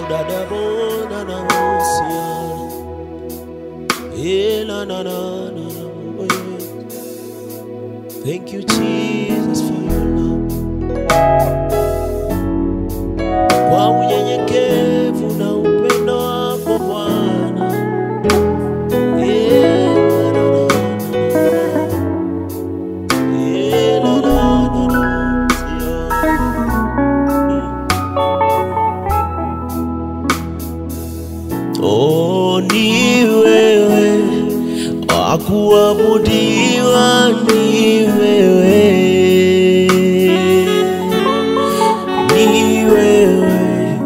dadabona na usia ela na na na na oh, yeah. Thank you Jesus for your love. Kwa unyenyekevu na upendo wako Bwana. Eh, na, na, na, na, na. Eh, na, na, na, na, sia. Oh, ni wewe wakuabudiwa ni wewe, ni wewe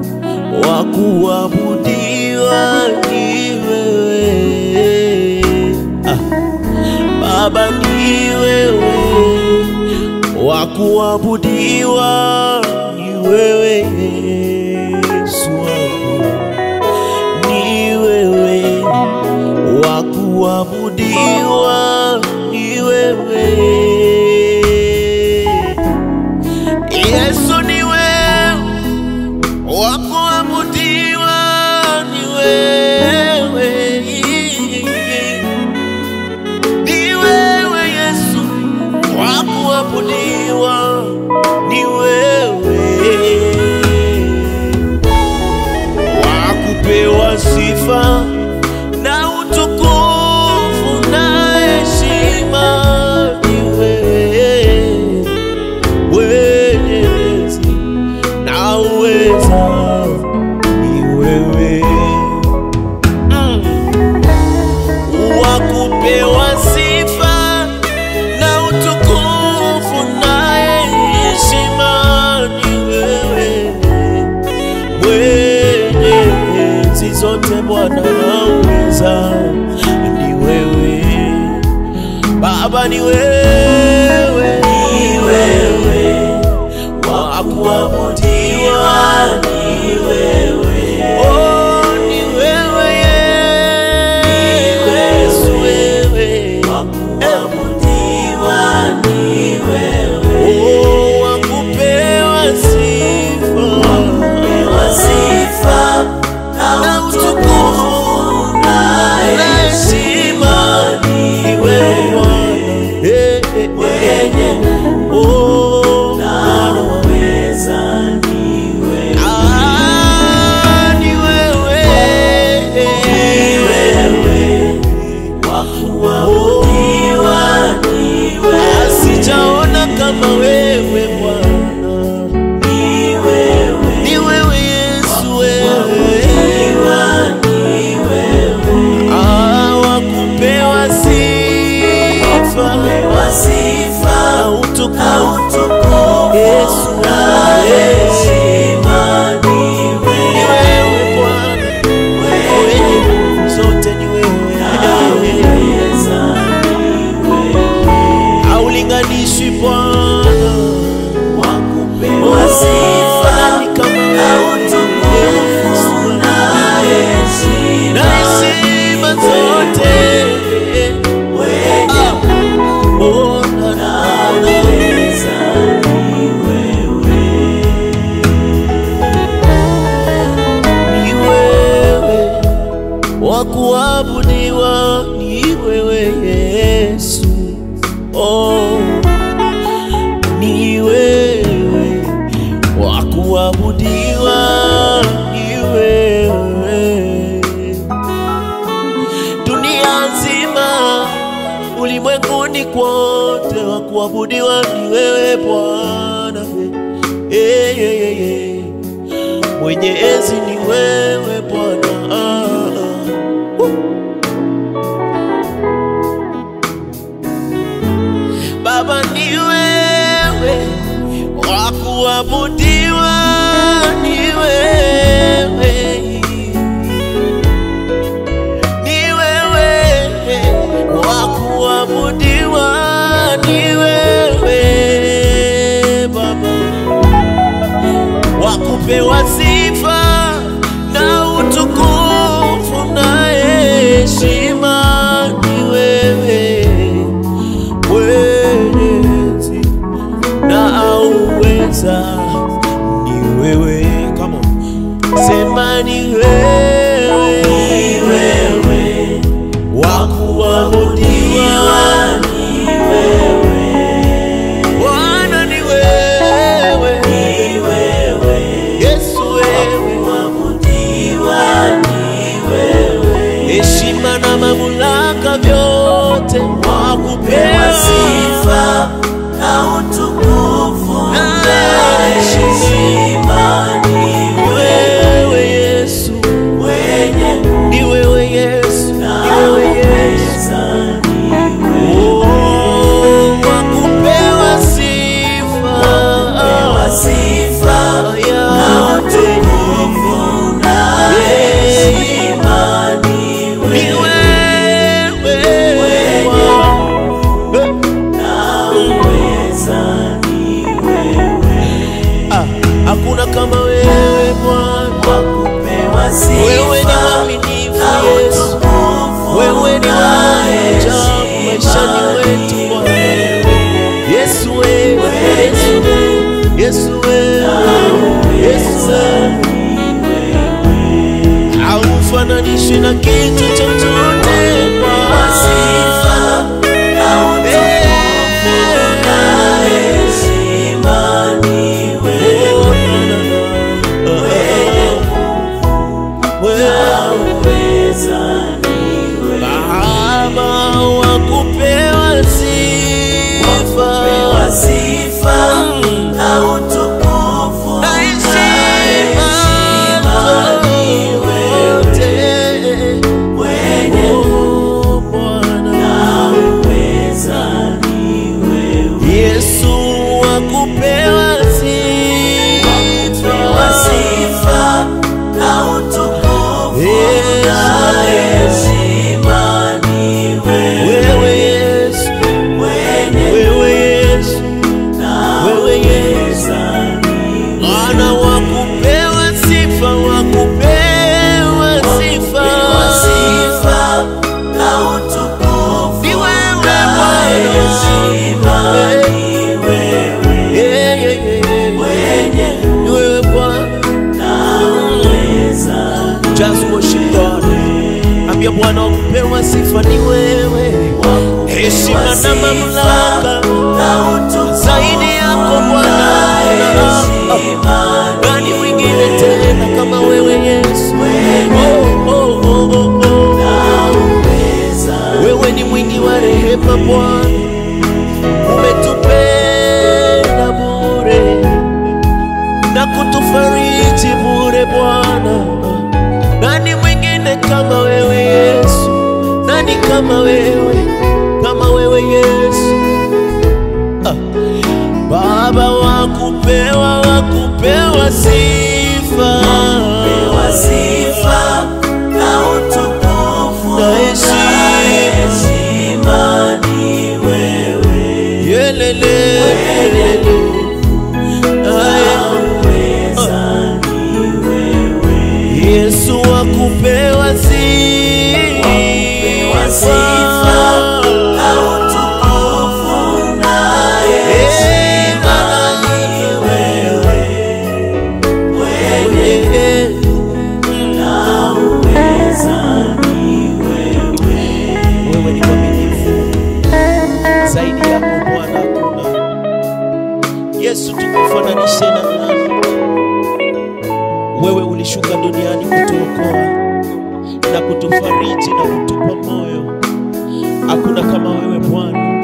wakuabudiwa ni wewe ah. Baba ni wewe wakuabudiwa ni wewe Yesu wangu ni wewe wa kuabudiwa ni wewe Yesu ni wewe wa kuabudiwa ni wewe ni wewe Yesu wa kuabudiwa ni wewe wa kupewa sifa na utukufu na heshima ni wewe Mwenyezi na uweza ni wewe mm. wa kupewa sifa na utukufu na heshima ni wewe mwenyezi zote Bwana nauliza ni wewe Baba ni wewe ni wewe wa kuabudiwa ni wewe oh ni wewe Yesu wewe wa kuabudiwa ni wewe oh wa kupewa sifa wa kupewa sifa na utukufu na heshima ni wewe mwenye oh naweza ni wewe ah ni wewe ni wewe wa kuabudiwa ni wewe sijaona kama wewe Bwana ni wewe ni wewe Yesu wewe Ah, wa kupewa sifa na utukufu Yesu na heshima ni wewe Bwana wenye nguvu zote ni wewe haulinganishwi Bwana wa kupewa sifa ni kama wewe Yesu na heshima zote Ah, oh, na, na, na. ni wewe wa kuabudiwa ni wewe Yesu oh, ni wewe wa kuabudiwa ni wewe dunia nzima ulimwenguni kote wa kuabudiwa ni wewe Bwana hey, hey, hey, hey. mwenye enzi ni wewe Bwana ah, ah. Uh. Baba ni wewe wa kuabudiwa ni wewe ni wewe wa kuabudiwa ni wewe Baba wa kupewa sifa na utukufu na heshima ni wewe mwenyezi na auweza ni wewe Come on. sema ni wewe wa kuabudiwa Bwana ni wewe Yesu wewe heshima na mamlaka vyote wakupewa sifa na utukufu na heshima ni wewe Yesu wenye ni wewe Yesu ni wewe Yesu uweza Oh, wakupewa sifa wa sifa na utukufu na heshima ni ni wewe wewe na uweza ni Ah, hakuna kama wewe Bwana kupewa wewe ni sifa mwaminifu na Yesu utukufu wewe ni na waajabu heshima maishani wetu ni Bwana wewe Yesu wewe Yesu wewe Yesu wewe Yesu wewe haufananishwi na kitu chochote wa sifa na utukufu na heshima ni wewe uweza ni wewe Baba wa kupewa sifa wa sifa na utukufu na na heshima heshima ni wewe zote. wenye Oh, Bwana uweza ni wewe Yesu wa kupewa sifa wa sifa na utukufu Yesu. na heshima ni wewe wewe Yesu wenye wewe Yesu na wewe Yesu uweza ni Bwana wa kupewa sifa wa kupewa sifa wa sifa na utukufu Ni wewe na Bwana. heshima ni wewe Yeah, yeah, yeah, yeah. wenye Ni wewe Bwana na uweza Just worship God Ambia Bwana wa kupewa sifa ni wewe Heshima na mamlaka na utukufu zaidi yako Bwana Nani mwingine tena kama wewe Yesu oh, oh, oh, oh, oh. Wewe ni mwingi wa rehema Bwana, umetupenda bure na kutufariji bure Bwana. Nani mwingine kama wewe Yesu? Nani kama wewe, kama wewe Yesu? Ah. Baba wa kupewa, wa kupewa sifa wa sifa na utukufu Na na heshima. heshima ni wewe Yelele. Aya. uweza ni wewe Yesu wa kupewa sifa wa sifa na utukufu na heshima ni wewe wenye na uweza ni wewe Wewe ni mwaminifu, zaidi yako Bwana hakuna. Yesu, tukufananishe na nani? Wewe ulishuka duniani kutuokoa na kutufariji na kutupa moyo. Hakuna kama wewe Bwana.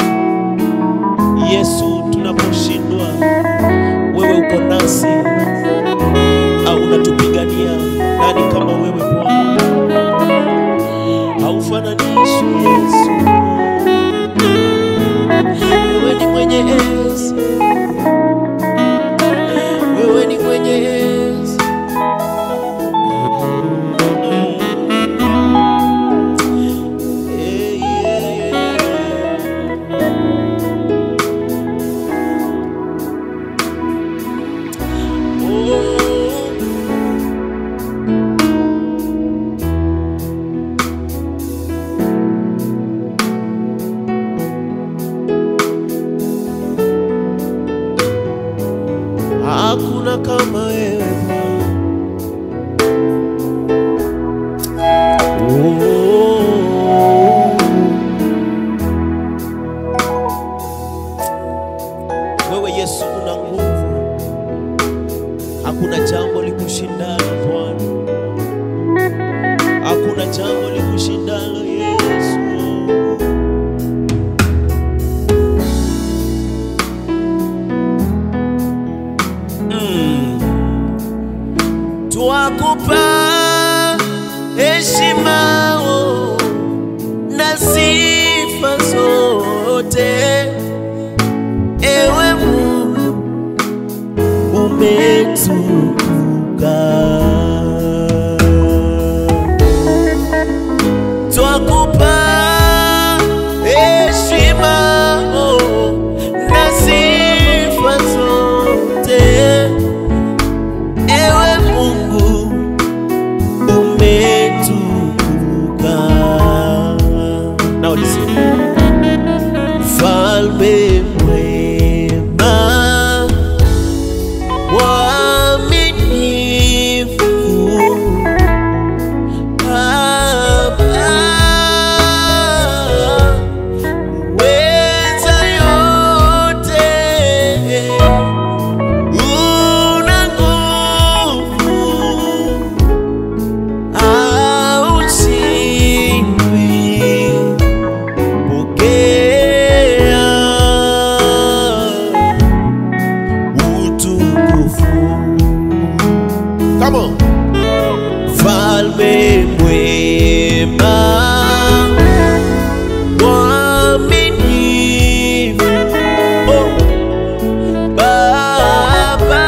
Yesu, tunaposhindwa wewe uko nasi, au unatupigania. Nani kama wewe Bwana? Haufananishwi Yesu. Wewe ni mwenye enzi, wewe ni mwenye enzi. Eh, yeah, yeah. Oh. Hakuna kama wewe Bwana, Yesu una nguvu, hakuna jambo likushindalo Bwana, hakuna jambo likushindalo Yesu. Twakupa heshima oh, na sifa zote, ewe Mungu umetukuka. Twakupa heshima oh, na sifa zote Ewe Mungu umetukuka. Now listen. Mfalme mwema, mwaminifu, Baba, weza yote una nguvu haushindwi, pokea utukufu. Come on. Mfalme mwema, mwaminifu, oh. Baba,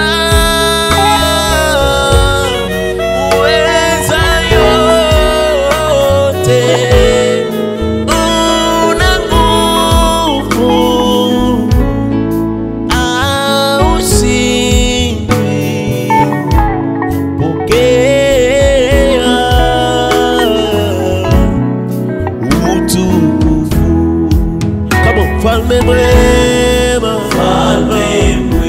uweza yote, una nguvu, haushindwi, pokea utukufu. Come on, mfalme mwema, Mfalme mwema,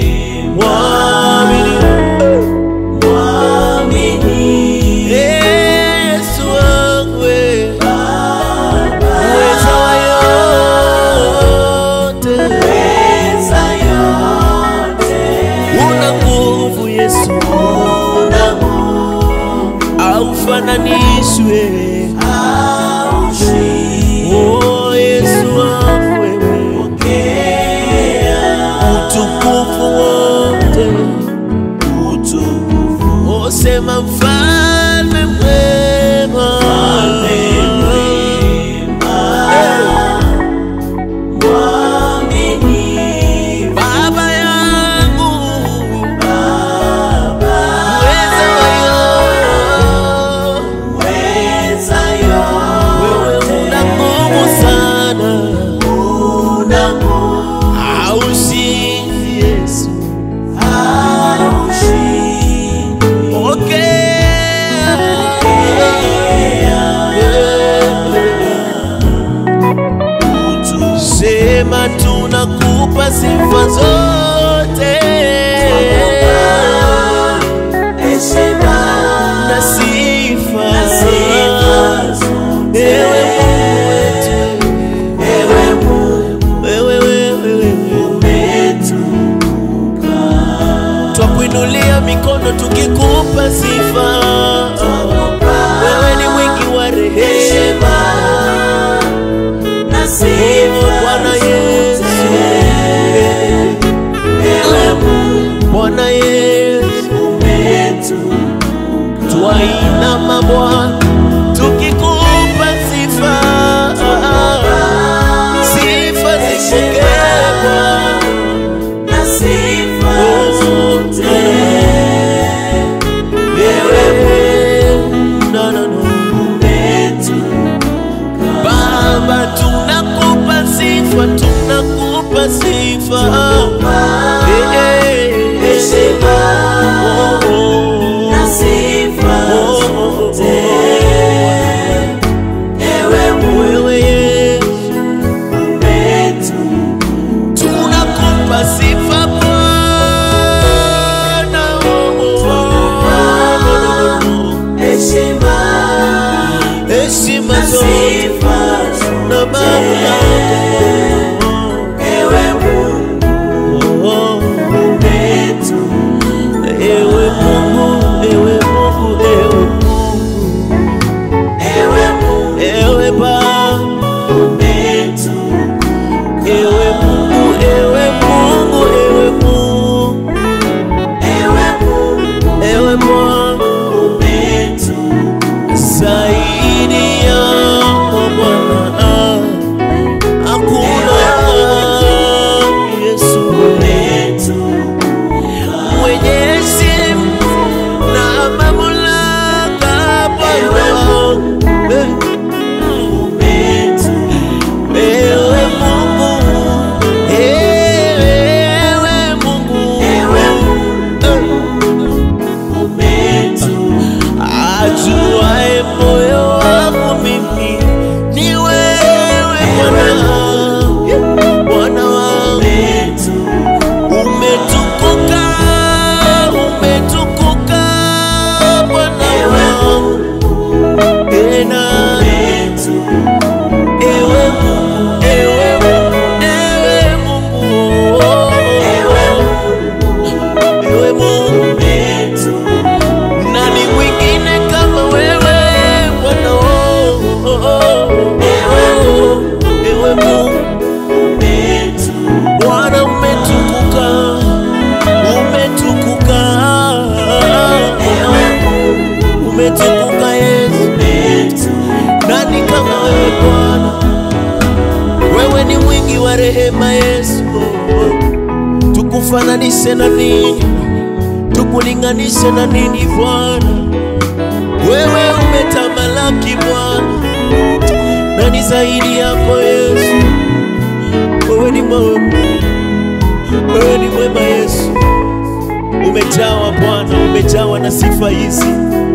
mwaminifu. mwaminifu, Yesu wangu we, uweza wa yote, weza yote, una nguvu Yesu, una nguvu, aufananishwe. haushindwi, Oh Yesu wangu wewe, pokea utukufu wote, utukufu. oh sema mfalme mwema, Mfalme mwema, mwaminifu, Baba yangu, Baba, uweza wa yote weza Wewe yote, una nguvu sana, una nguvu, haushindi Yesu. haushindwi, Pokea utukufu. sema, tunakupa sifa zote Heshima na sifa, na sifa zote, ewe Mungu wetu, ewe Mungu wewe wewe wewe, umetukuka. twakuinulia mikono tukikupa sifa. Wewe ni mwingi wa rehema, Heshima na sifa Bwana zote, Yesu. ewe Mungu Bwana Yesu, umetukuka. twainama Bwana tukikupa sifa, sifa zipokee Bwana. na sifa Oh, zote, Wewe, no, no, no. umetukuka. Baba, tunakupa sifa, tunakupa sifa. Eh, eh, Heshima oh, oh. na sifa zote, ewe Mungu Wewe Yesu, umetukuka. tunakupa sifa Bwana. Oh, oh, oh, oh. Heshima Heshima na zote sifa na zote, mamlaka ewe Mungu tukufananishe na nini? Tukulinganishe na nini Bwana? Wewe umetamalaki Bwana, nani zaidi yako Yesu? Wewe ni mwema, wewe ni mwema Yesu. Umejawa Bwana, umejawa na sifa hizi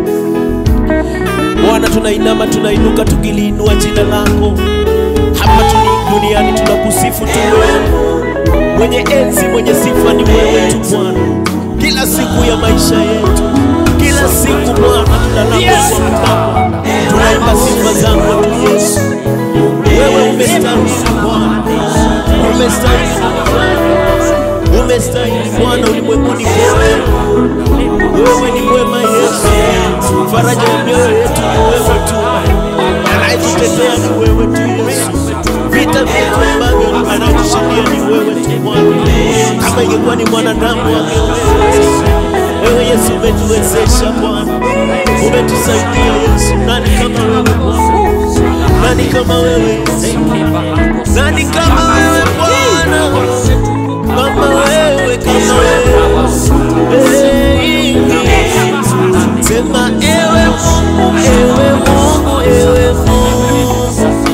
Bwana. Tunainama, tunainuka, tukiliinua jina lako hapa tuni- duniani, tunakusifu tu wewe mwenye enzi, mwenye sifa ni wewe tu Bwana, kila siku ya maisha yetu, kila siku Bwana tunalapoamka tunaimba sifa zako tu Yesu. Wewe umestahili Bwana, umestahili Bwana, umestahili Bwana ulimwenguni kote. Wewe ni mwema Yesu, faraja ya mioyo yetu ni wewe tu, anayetutetea ni wewe tu Yesu, vita vyetu ambavyo anatushindia ni wewe tu Bwana. Kama ingekuwa ni mwanadamu angeweza, wewe Yesu umetuwezesha Bwana, umetusaidia Yesu. Nani kama wewe Bwana? Nani kama wewe Yesu? Nani kama wewe Bwana? Kama wewe, kama wewe Hey, Sema ewe Mungu, ewe Mungu, ewe Mungu,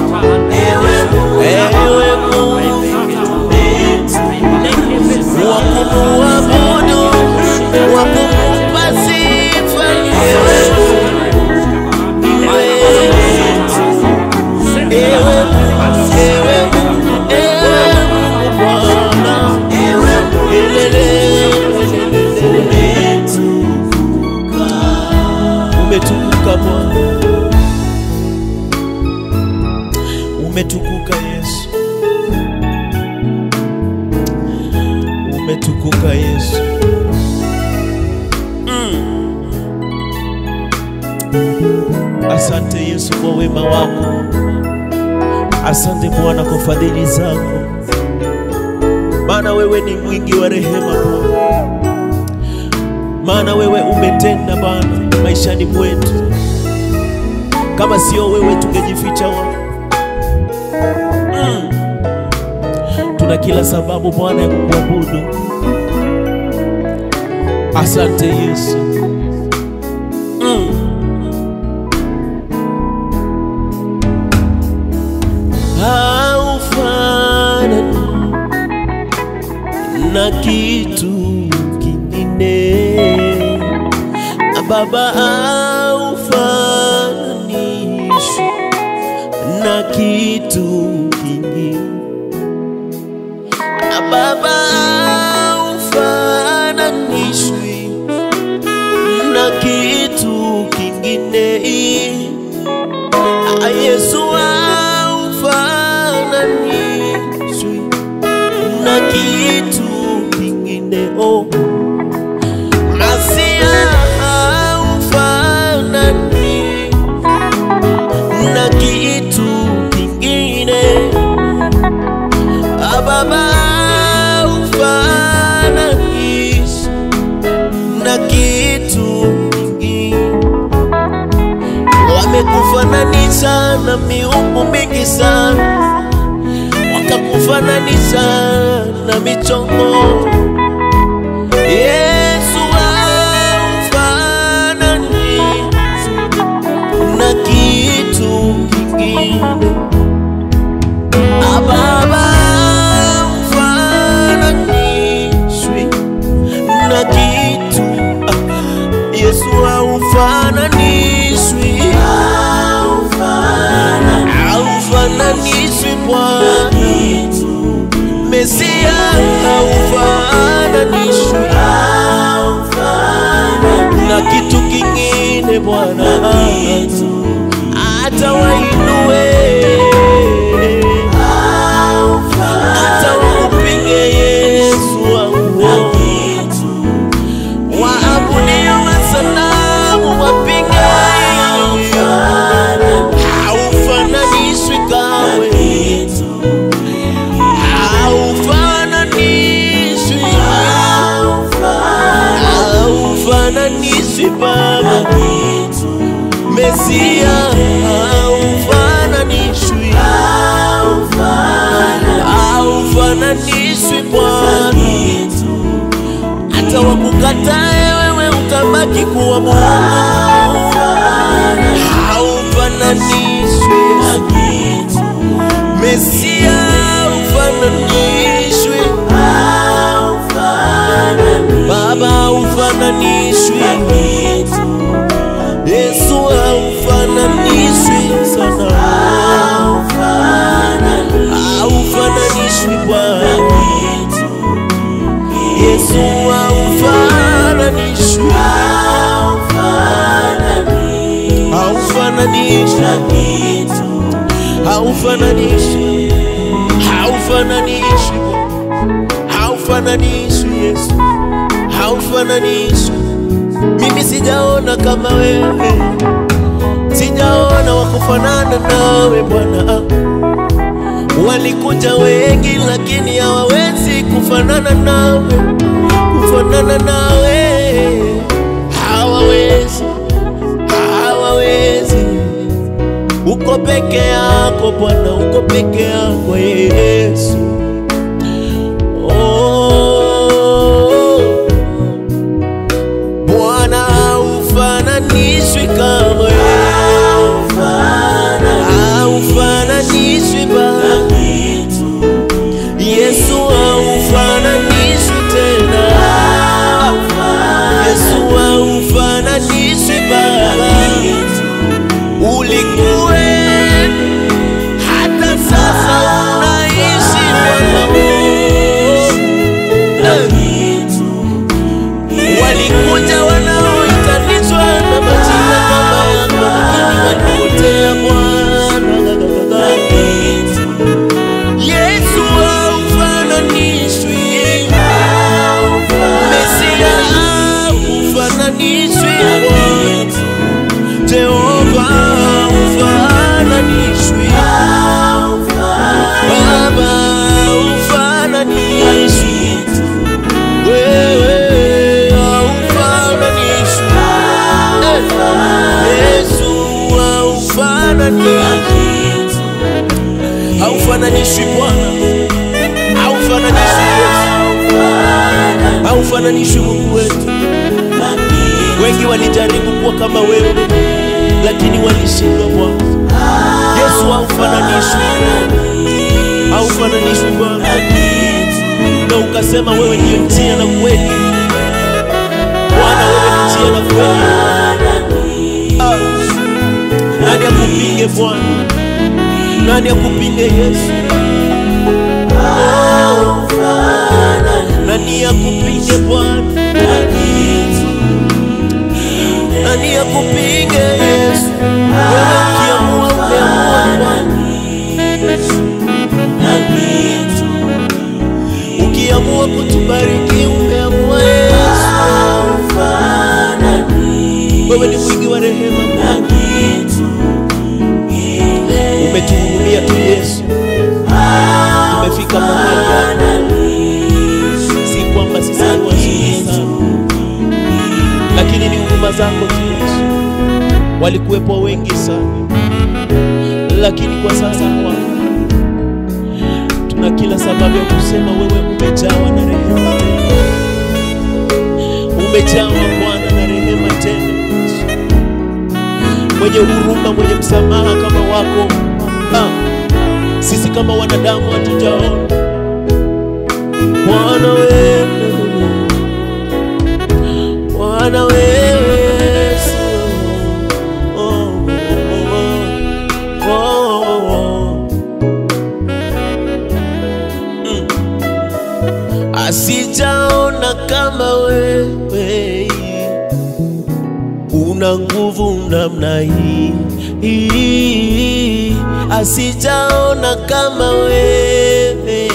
ewe Mungu wa kumuabudu, wa kumpa sifa, ewe Mungu, ewe Mungu, ewe Mungu, ewe Mungu, ewe Mungu Bwana, elele, umetukuka Bwana, umetukuka Yesu, umetukuka Yesu. Mm. Asante Yesu kwa wema wako, asante Bwana kwa fadhili zako, maana wewe ni mwingi wa rehema Bwana, maana wewe umetenda Bwana maishani mwetu. Kama sio wewe tungejificha wapi? Mm. Tuna kila sababu Bwana ya kukuabudu. Asante Yesu. Mm. Haufanani na kitu kingine Baba, haufananishwi na kitu kingine Baba, haufananishwi na kitu kingine Ah, Yesu haufananishwi na kitu kingine oh. Masia haufanani na kitu kingine Ah, Baba haufananishwi na kitu kingine wamekufananisha na miungu mingi sana, wakakufananisha na michongo. Yesu haufanani na kitu kingine, Ah, Baba haufananishwi na kitu ah, Yesu haufananishwi haufananishwi Bwana Mesia haufananishwi na kitu kingine Bwana, hata wainue hata wakupige Yesu wangu waabudio masanamu wapinge haufananishwi kawe haufananishwi haufananishwi Baba Mesia haufananishwi haufananishwi Bwana hata wakukatae wewe utabaki kuwa Mungu, haufananishwi Mesia, haufananishwi Baba, haufananishwi Yesu, haufananishwi sana, haufananishwi Bwana Yesu, haufananishwi, haufananishwi, haufananishwi, haufananishwi, haufananishwi Yesu, haufananishwi. Mimi sijaona kama wewe, sijaona wakufanana nawe Bwana. Walikuja wengi, lakini hawawezi kufanana nawe, kufanana nawe hawawezi, hawawezi. Uko peke yako Bwana, uko peke yako Yesu. Oh, Bwana haufananishwi kamwe, haufananishwi Baba. Yesu haufananishwi tena, Yesu haufananishwi Baba. Ulikuwe hata sasa unaishi Bwana. Walikuja wanaoitanishwa na majina kama yako, lakini walipotea Bwana. Yesu haufananishwi, Mesia haufananishwi, Jehova haufananishwi, Baba haufananishwi, wewe haufananishwi, Yesu haufananishwi haufananishwi Bwana, haufananishwi Yesu, haufananishwi Mungu wetu. Wengi walijaribu kuwa kama wewe, lakini walishindwa Bwana. Yesu haufananishwi, haufananishwi Bwana, na ukasema wewe ndiyo njia na kweli. Bwana, wewe ni njia na kweli. Ah, nani akupinge Bwana? Nani akupinge Yesu? Oh, nani akupinge Bwana? Nani akupinge Yesu? Wewe ukiamua umeamua Bwana. Ukiamua kutubariki umeamua Yesu. Wewe ni mwingi wa rehema Bwana. Umetuhurumia tu Yesu. Tumefika mahali hapa. Si kwamba sisi ni wazuri sana, lakini ni huruma zako tu Yesu. Walikuwepo wengi sana, lakini kwa sasa hawapo. Tuna kila sababu ya kusema wewe umejawa na rehema tele, umejawa Bwana na rehema tele, mwenye huruma, mwenye msamaha kama wako ah. Sisi kama wanadamu hatujaona Bwana wewe, Bwana wewe Yesu. Oh, oh, oh, oh, oh. Mm. Asijaona kama wewe una nguvu namna hii hii, asijaona kama wewe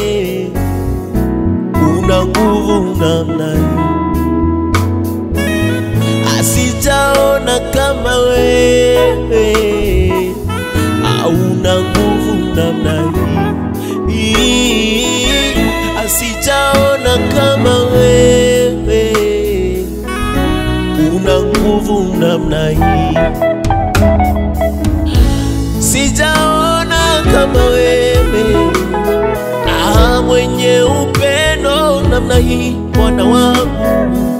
una nguvu namna hii, asijaona kama wewe hauna nguvu namna hii hii, asijaona kama wewe una nguvu namna hii, sijaona kama wewe ah, mwenye upendo namna hii, Bwana wangu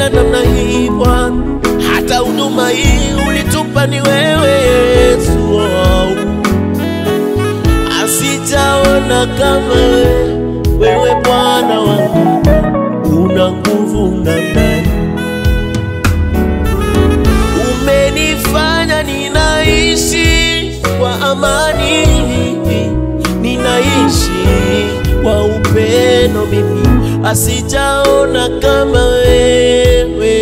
umetupenda namna hii Bwana, hata huduma hii ulitupa ni wewe Yesu. Oh. Asijaona kama wewe, wewe Bwana wangu, una nguvu namna hii. Umenifanya ninaishi kwa amani, ninaishi kwa upendo. Mimi asijaona kama wewe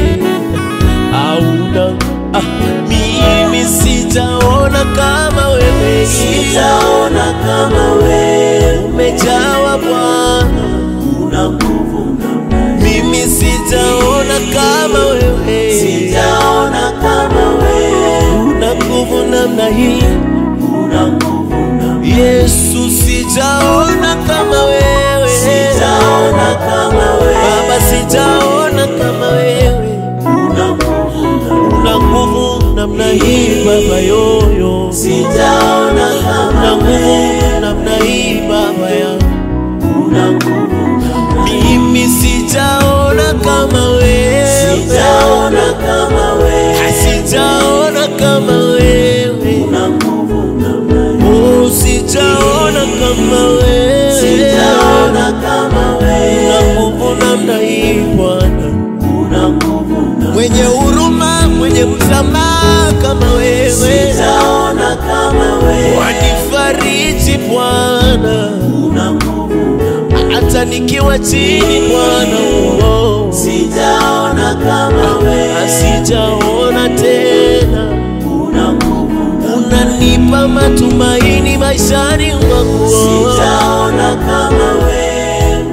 auna ah, mimi sijaona kama wewe, Sijaona kama wewe umejawa Bwana, una nguvu namna hii. mimi sijaona kama wewe, Sijaona kama wewe una nguvu namna hii una nguvu namna hii. Yesu, sijaona kama wewe, Sijaona kama wewe Baba, sijaona kama wewe una nguvu namna una nguvu namna hii Baba yoyo, Sijaona kama una nguvu wewe namna hii Baba yangu, una nguvu namna hii. mimi sijaona kama wewe, Sijaona kama wewe sijaona kama wewe, una nguvu namna hii. oh, sijaona kama wewe, Sijaona kama una wewe nguvu namna hii Bwana. una nguvu namna hii. mwenye huruma, mwenye msamaha kama wewe, Sijaona kama wewe wanifariji Bwana, una nguvu namna hii. hata nikiwa chini Bwana, oh, Sijaona kama wewe asijaona tena, una nguvu namna unanipa matumaini maishani mwangu, oh. Sijaona kama wewe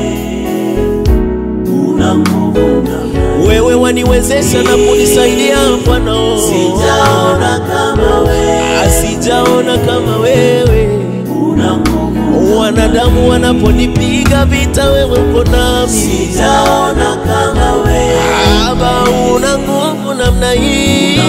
una nguvu namna hii. wewe waniwezesha na kunisaidia Bwana, oh. Sijaona kama wewe asijaona kama wewe una nguvu. wanadamu wanaponipiga vita, wewe uko nami. Sijaona kama wewe Baba, una nguvu namna hii,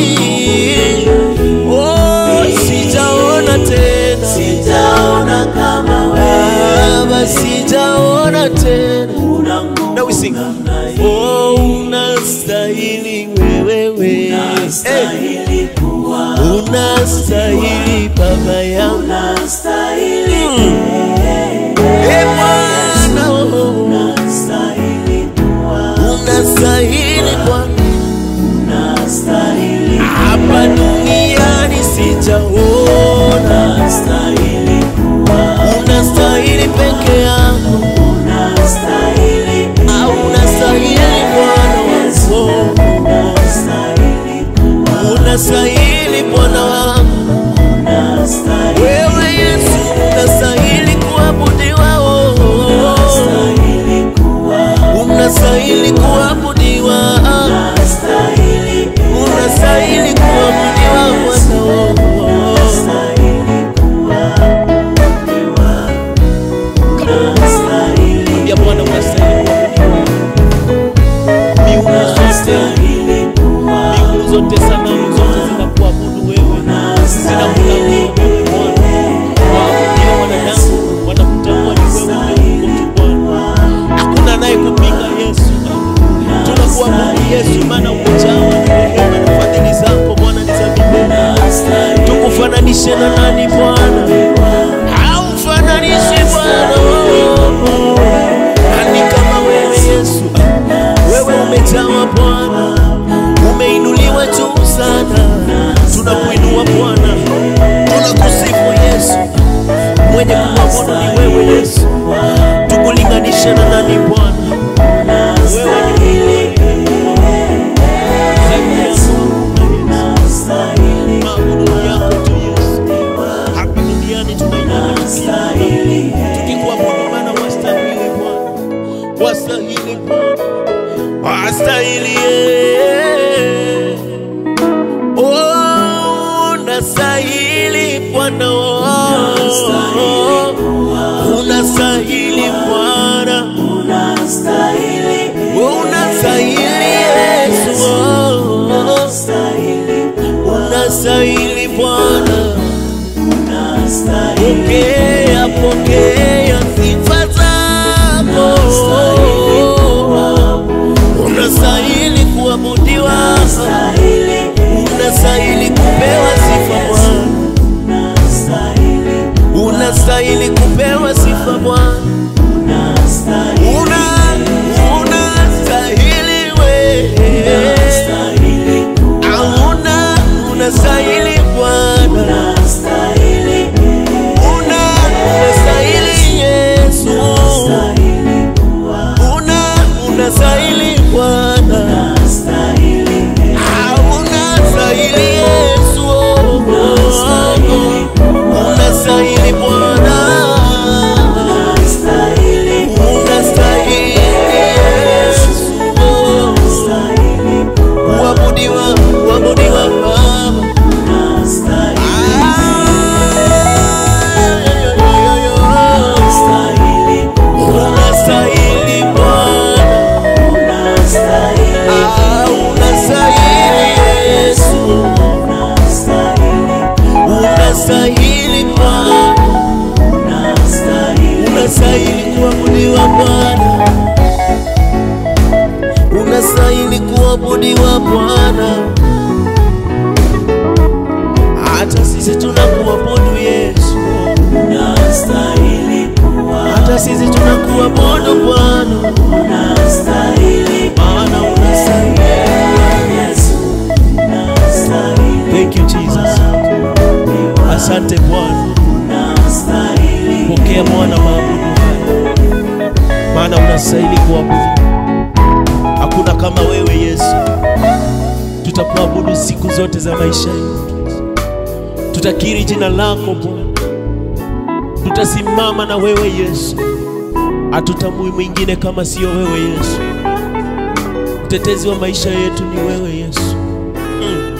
oh, sijaona tena Sijaona kama wewe Baba, sijaona tena. una nguvu Now we sing. namna hii. Oh, unastahili wewe, hey, Unastahili kuwa unastahili Baba yangu, unastahili hey, Bwana, oh, unastahili kuwa unastahili Bwana. unastahili hapa duniani sijaona, unastahili kuwa unastahili peke yako, unastahili au unastahili Bwana wangu, unastahili kuwa unastahili Bwana wangu, unastahili wewe Yesu, unastahili kuabudiwa, oh, unastahili kuwa unastahili kuabudiwa, unastahili unastahili kuabudiwa Bwana, oh, unastahili kuabudiwa unastahili ya Bwana, unastahili miungu zote unastahili kuwa Mbingu zote sanamu zote zinakuabudu wewe, zinakulamu Bwana. Waabudio wanadamu wanakutambua ni wewe ndiye Mungu tu Bwana. Hakuna anayekupinga Yesu. Tunakuabudu Yesu, maana umejawa na rehema na fadhili zako Bwana ni za milele. Tukufananishe na nani Bwana? Haumfananishi Bwana. Nani kama wewe Yesu? Wewe umejawa Bwana, umeinuliwa juu sana. Tunakuinua Bwana, tunakusifu Yesu. Mwenye kuabudu ni wewe Yesu, tukulinganisha na nani Bwana? Wewe ni Zaidi ya maabudu yako tu Yesu. Hapa duniani tunainua tukikuabudu, maana wastahili Bwana, wastahili Bwana, wastahili eh. Oh, unastahili Bwana, oh, unastahili Bwana, unastahili oh, unastahili Yesu, oh, unastahili unastahili Bwana. unastahili Pokea, pokea sifa zako, unastahili unastahili kuabudiwa Bwana, hata sisi tunakuabudu Yesu, unastahili kuwa, hata sisi tunakuabudu Bwana, unastahili maana unastahili. Yesu, unastahili Thank you Jesus, asante Bwana. unastahili Pokea Bwana maabudu haya, maana unastahili kuabudu. Hakuna kama wewe Yesu. Tutakuabudu siku zote za maisha yetu, tutakiri jina lako Bwana, tutasimama na wewe Yesu. Hatutamui mwingine kama sio wewe Yesu. Mtetezi wa maisha yetu ni wewe Yesu. Mm.